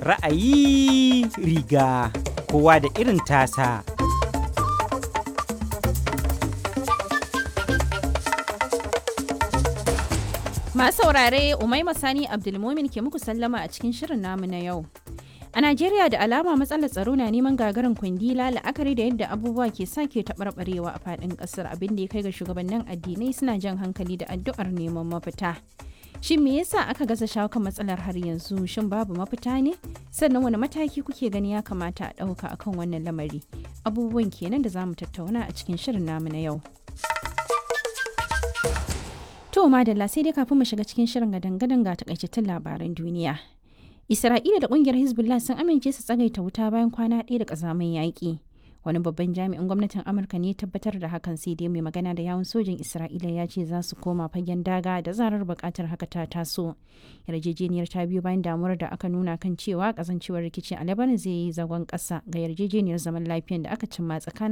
Ra'ayi riga kowa da irin tasa. Masu saurare Umaima Sani Abdulmumin ke muku sallama a cikin shirin namu na yau. A Najeriya da alama matsalar tsaro na neman gagarin kwandila la'akari da yadda abubuwa ke sake taɓarɓarewa a faɗin ƙasar abin da ya kai ga shugabannin addinai suna jan hankali da addu'ar neman mafita. Shin me yasa aka gaza shawo kan matsalar har yanzu? Shin babu mafita ne? Sannan wani mataki kuke gani ya kamata a ɗauka akan wannan lamari? Abubuwan kenan da za mu tattauna a cikin shirin namu na yau. To madalla sai dai kafin mu shiga cikin shirin gadan-gadan ga takaitattun labaran duniya. Isra'ila da kungiyar Hezbollah sun amince su tsagaita wuta bayan kwana ɗaya da ƙazamin yaƙi. Wani babban jami'in gwamnatin Amurka ne tabbatar da hakan sai dai mai magana da yawun sojin Isra'ila ya ce za su koma fagen daga da zarar buƙatar haka ta taso. Yarjejeniyar ta biyo bayan damuwar da aka nuna kan cewa kasancewar rikici a Lebanon zai yi zagon ƙasa ga yarjejeniyar zaman lafiyan da aka cimma tsakanin